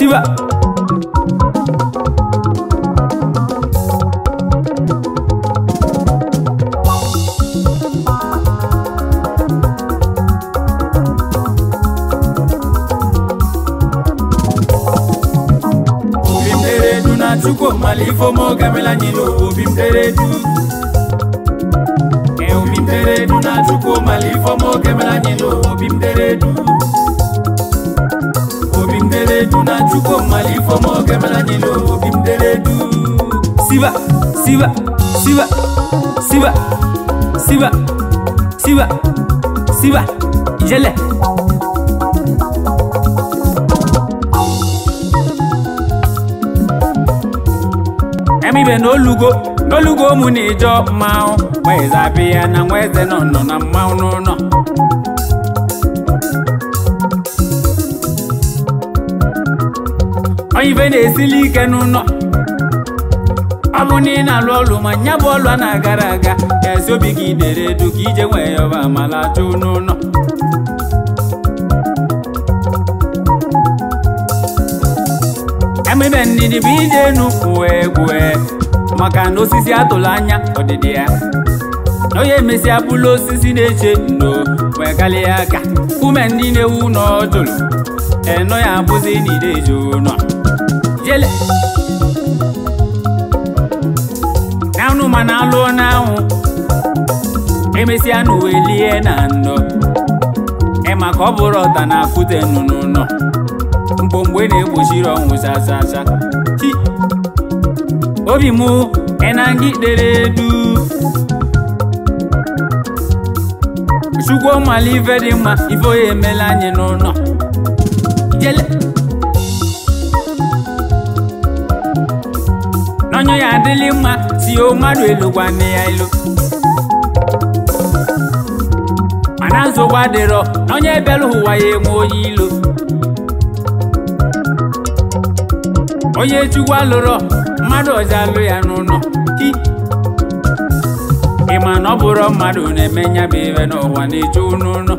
siba obi m dere edu na chukwu mala ifeoma oge mela anyị n'ụwa obi m dere edu Ee, obi m dere edu na chukwu mala ifeoma oge mela anyị n'ụwa obi m dere edu obi m dere edu na chukwu mala ifeoma oge mela anyị n'ụwa obi m dere edu siba siba siba siba siba siba siba ijele emibe n'olugo n'olugo ụmụ na-eje mmanwụ nweze abịa na nweze nọ nọ na mmanwụ n'ụlọ onye ibe na-esili ike n'ụlọ ọ bụ na ị na-alụ ọlụ ma nya bụ ọlụ a na-agara aga ezi obi gị dere edu ka ije nwee ya ọba amala chụ n'ụlọ emebe ndidi bụ ije enu kwue kwue maka na osisi atụrụ anya ọdịdị ya na onye emesịa bụlụ osisi na-eche ndo wee kalịa aka ume ndị na-ewu n'ọjụrụ eno ya abụzi n'ideji ụlọ jele n'anụ ma na alụọ n'anwụ emesịa na uwe lie na ndo ịma ka ọ bụrụ ọta na akụte nnụnụ nọ mgbomgbe na-egbochiri ọnwụ chachacha chi obi mụ enangi dere edu chukwu mala ife dị mma ife onye emela anyị n'ụlọ jele n'ọnyụ ya adịlị mma si o mmadụ elokwa nne ya ilo mana nsogbu adịrọ n'onye bịara ụwa ya enwe onye ilo onye chukwu alụrọ mmadụ ọzọ alụ ya n'ụlọ hi ịma na ọ bụrụ mmadụ na-eme nya bụ ibe n'ụwa na-eju n'ụlọ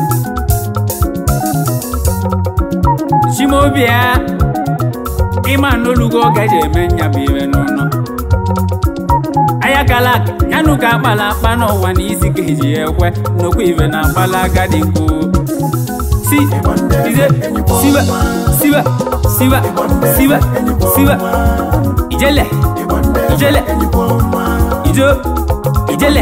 chimobi ya ịma na olugo ọ gaji eme nya bụ ibe n'ụlọ anya kala aka yanụ ka akpala akpa n'ụwa na isi ka eji ya ekwe nnukwu ibe na akpala agadi nkwu si ize siba siba siba siba siba ijele ijele ijo ijele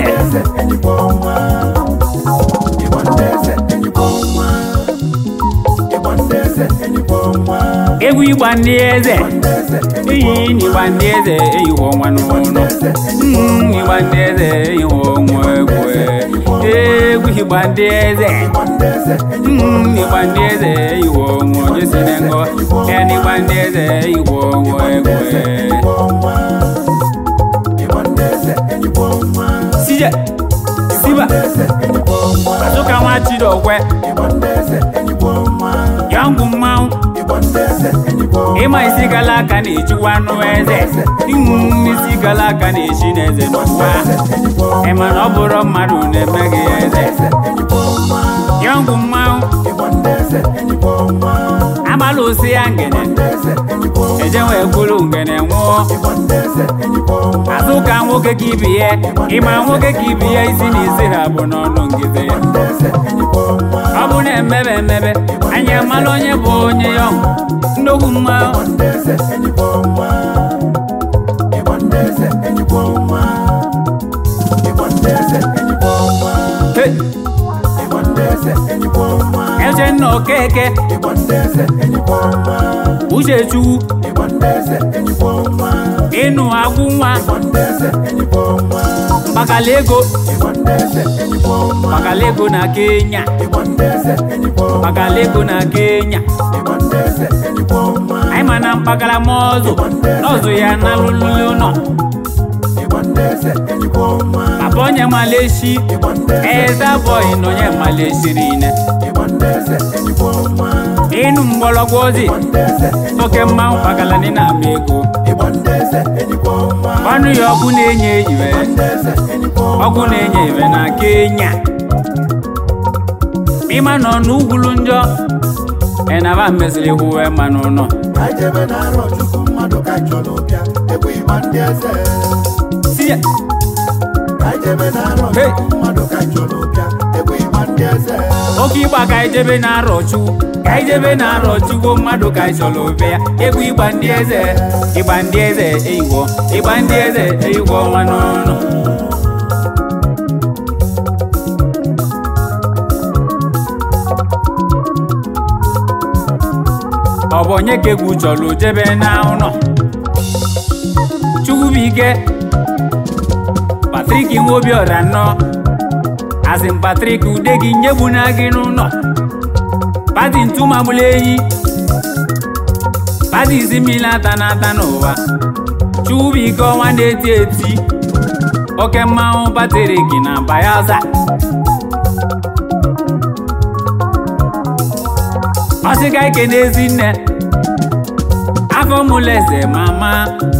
egwu ịgba ndị eze iyi n'ịgba ndị eze eyiwo ọnwa n'ụlọ Mm, ịgba ndị eze eyiwo ọnwa egwu egwu ịgba ndị eze Mm, ịgba ndị eze eyiwo ọnwa onye si na ngọ ya na ịgba ndị eze eyiwo ọnwa egwu sije siba azụka nwa chidokwe yọngụ mmanwụ ịma isi gala aka na-ejiwa anụ eze ịṅụ isi gala aka na-echi n'eze n'ụwa ịma na ọ bụrụ mmadụ na-eme gị eze yọngụ mmanwụ agbala osi ya ngene eje wee kwuru ngene nwụọ azụ ka nwoke ka ibi ya ịma nwoke ka ibi ya isi na isi ha bụ n'ọnụ ngide ya ọ bụ na emebe emebe anyị amala onye bụ onye ya nnukwu mmanwụ Hey! Echenna Okeke Uchechukwu ịnụ agwụ nwa mkpakala ego mkpakala ego na Kenya mkpakala ego na Kenya anyị ma na mkpakala mọzụ n'ọzụ ya na lụlụ ụlọ papa onye maleshi eza bọyị na onye maleshiri ine ịnụ mgbọrọgwụ ozi oke mmanwụ kpakala ndị na-ama ego ọnụ ya ọkụ na-enye iwe ọkụ na-enye iwe na Kenya ịma nọ n'ugwulu njọ enaba mesịrị hụwe ma n'ụlọ ka anyị jebe na-arọ chukwu mmadụ ka chọrọ bịa egwu ịgba ndị eze si ya ka anyị jebe na-arọ Hey. chukwu mmadụ ka chọrọ bịa egwu ịgba ndị eze oke ịgba ka anyị jebe na-arọ chukwu ka anyị jebe na-arọ chukwu mmadụ ka anyị chọrọ obe ya egwu ịgba ndị eze ịgba ndị eze eyigbo ịgba ndị eze eyigbo nwa n'ụlọ ọ bụ onye ka egwu chọrọ jebe na ụlọ chukwubuike patrik nwobiọra nọ asị m patrik ude gị nyegbuna gị n'ụlọ pati ntụmagbula enyi pati isi mmiri ata n'ata n'ụwa chukwubuike ọnwa na-eti eti oke mmanwụ patrik na bayaza ọsịga ike n'ezi nne afọ mụlụ eze mama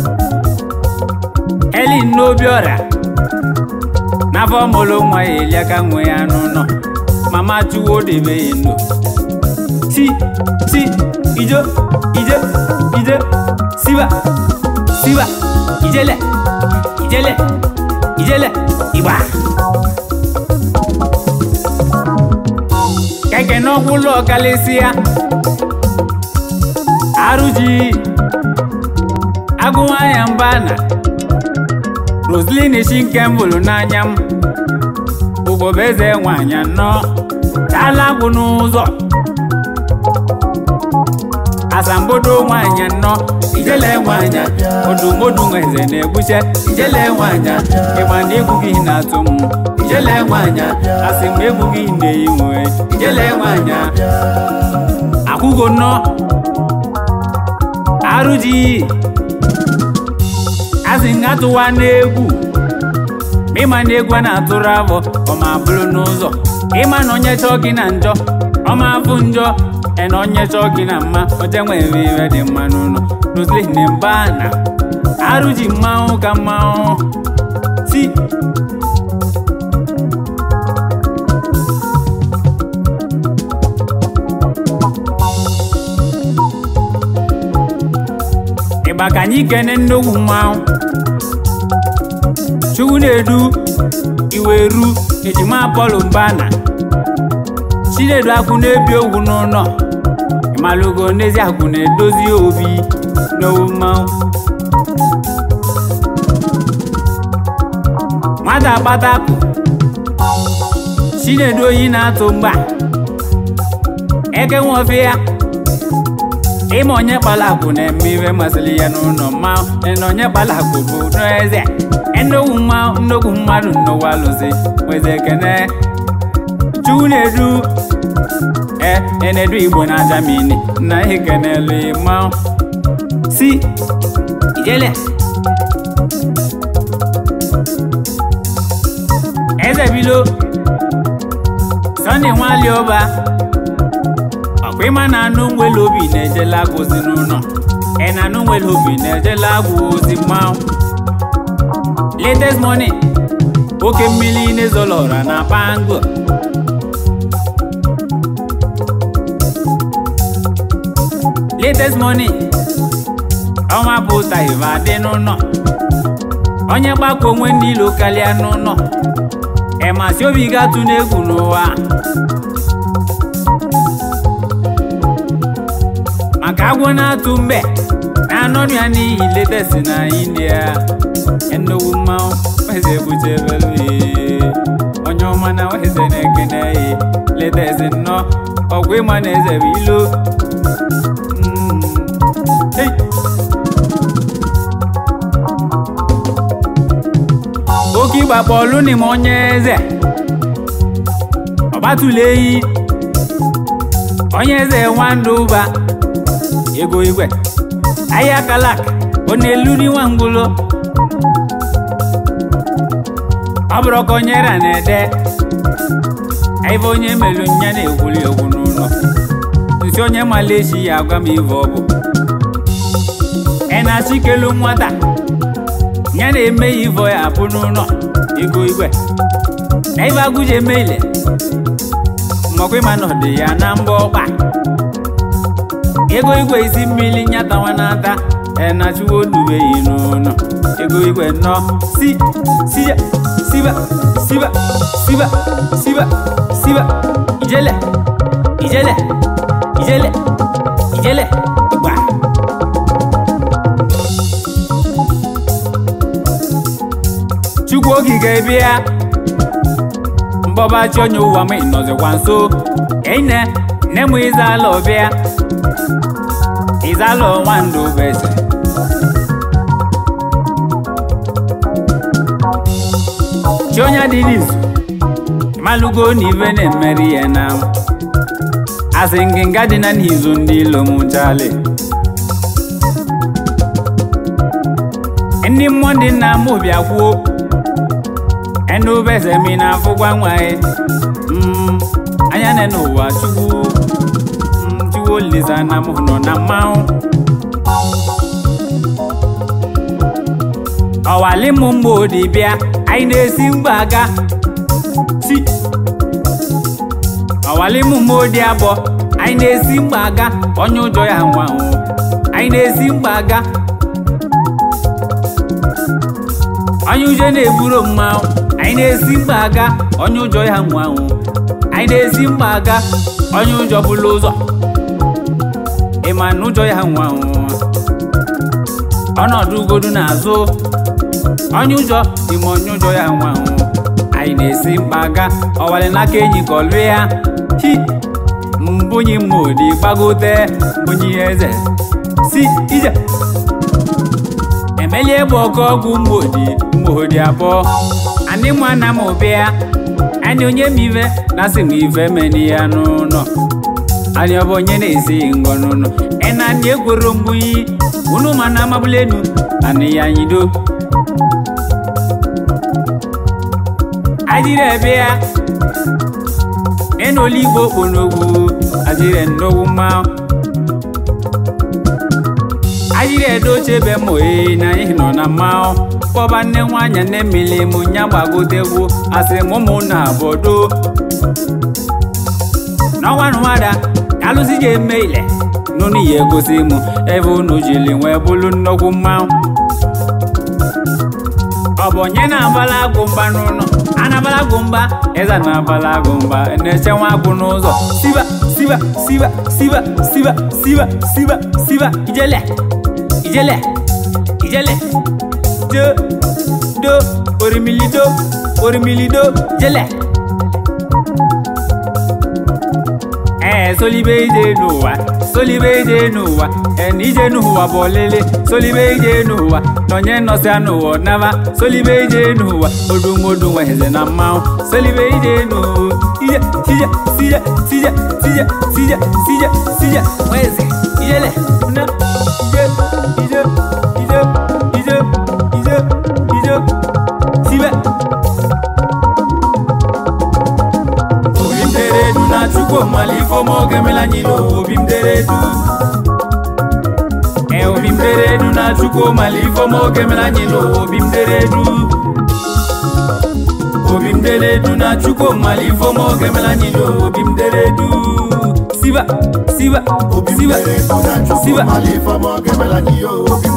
elin n'obiọra n'afọ mụlụ nwa ya eliaka nwe ya n'ụlọ mama chuwo debe ya ndo si si ijo ije ije siba siba ijele ijele ijele igba keke n'ọgwụlọ kalịsịa arụji agụnwanya mba na roslin shi nke m hụrụ n'anya m ụbọbụ eze nwanyị anọ chala agwụ n'ụzọ asambodo nwanyị anọ ijele nwanyị odumodu eze na-egbuche ijele nwanyị ịgba na egwu gị na-atụ m ijele nwanyị asị m egwu gị na-eyi nwe ijele nwanyị akwụgo nnọọ arụji asị m atụwa n'egwu ma ịma na egwu a na-atụrụ afọ ọma bụrụ n'ụzọ ịma na onye chọọ gị na njọ ọma afụ njọ ena onye chọọ gị na mma oje nwere ire dị mma n'ụlọ roslin mba na arụji mmanwụ ka mmanwụ si ịgba ka anyị kene nnukwu mmanwụ chukwu na-edu iweru ejima apọlụ mbana chinedu akwụ na-ebi ogwu n'ụlọ ịmalụgo n'ezi akwụ na-edozi obi n'owu mmanwụ nwata akpata akụ chinedu oyi na-atụ mgba eke nwofe ya ịma onye kpala akụ na-eme ihe masịrị ya n'ụlọ mmanwụ na onye kpala akụ bụ n'eze nnukwu mmanwụ nnukwu mmadụ nnukwu alụsị nweze ekene chukwu na-edu e enedu igbo na jamini na ekenelu mmanwụ si ijele eze bilo sọnde nwali ọba ọkwa ịma na anụ nwere obi na-ejela agwụ ozi n'ụlọ ị na anụ nwere obi na-ejela agwụ ozi mmanwụ latest money oke mmiri n'ezolọra na pango latest money ọnwa pụta iva dị n'ụlọ onye gbakọ onwe n'ilo karịa n'ụlọ ịmasị obi gatụ n'egwu n'ụwa maka agwọ na-atụ mbe na-anọrọ ya n'ihi letesi na india ennukwu mmanwụ weze buchebelu onye ọma na weze na-ekene ya letesi nnọọ ọgwụ ịma na eze bụ ilo Mm. Hey. oke ịgba bọọlụ n'ime onye eze ọgbatụla eyi onye eze nwandụ ụba ego igwe ahịa kalak ọ na-eluri nwa ngwụlo ọ bụrụ ka onye ra na-ede ife onye melu nya na-egwuli egwu n'ụlọ nsi onye maleshi ya agwa m ife ọ bụ ị na-achọ ikelu nwata ya na-eme ya ivo ya apụ n'ụlọ ego igwe na ife agụji eme ile mmakwa ịma na ọ dị ya na mbọ ọkpa ego igwe isi mmiri nyatawa n'ata enachuwo dubeghị n'ụlọ ego igwe nọ si siya siba siba siba siba siba ijele ijele ijele ijele gba chukwu okike bịa mbọbachi onye ụwa m nọzikwa nso ene nne m ịzala ọbịa ịzala nwandụ bese chi onye dị n'izu ịmalụgo na ibe na-emeri ya na asị ngịnga dị na n'izu ndị ilo m chali ndị mmụọ ndị nna m bịa kwuo ẹnu bẹsẹ̀ mi na fúgbà wáyé anya nẹ n'ụwa chukwu mm, chukwu olisa na mụ nọ na mmanwụ ọwali mụ mgbe odi bịa anyị na-esi mgbaga si ọwali mụ mgbe odi abụọ anyị na-esi mgbaga onye ụjọ ya nwanwụ anyị na-esi mgbaga onye ụjọ na-eburu mmanwụ anyị na-esi mkpa aga onye ụjọ ya nwanwụ anyị na-esi mkpa aga onye ụjọ bụrụ ụzọ ịma na ụjọ ya nwanwụ ọnọdụ ugodu n'azụ onye ụjọ ime onye ụjọ ya nwanwụ anyị na-esi mkpa aga ọwalị n'aka enyi ka ọlụ ya hi mbunyi mmodi gbagote mbunyi eze si ije emelie bụ ọkụ ọgwụ mgbodi mgbodi abụọ anyị mụ ana m bịa anyị onye m ive na asị m ive meni ya n'ụlọ anyị ọ bụ onye na-esi ngọ n'ụlọ ena anyị ekworo mgbunyi unu ma na amabụla enu anyị ya nyido ajire bịa enoli igbo kponogwu ajire nnogwu mmanwụ ayiri edoche ebe mụ ee na anyị nọ na mmanwụ kpọba nne nwanyị nne mmiri mụ nya gbagotegwu asị m ụmụ na abodo n'ọnwa nụwada ka alụsị ji eme ile n'ụnụ ya egosi mụ ebe unu jiri nwee bụrụ nnukwu mmanwụ ọ bụ onye na-abala agụ mba n'ụlọ a na-abala agụ mba eze na-abala agụ mba na-eche nwa agụ n'ụzọ siba siba siba siba siba siba siba siba ijele ijele ijele do do orimili do orimili do jele ee solibe ije n'ụwa solibe ije n'ụwa ena ije n'ụwa bụ ọlele solibe ije n'ụwa nọnye nọsịa n'ụwa naba solibe ije n'ụwa odumodu nweheze na mmanwụ solibe ije n'ụwa ije tije tije tije tije tije tije tije nweze ijele na ije ije ije ije ije ije sibe obi m dere edu na chukwu mala ifeọma oge mela anyị n'ụwa obi m dere edu ee obi m dere edu na chukwu mala ifeọma oge mela anyị n'ụwa obi m dere edu obi m dere edu na chukwu mala ifeọma oge mela anyị n'ụwa obi m dere edu siba siba obi m siba dere edu na chukwu siba mala ifeọma oge mela anyị yo obi m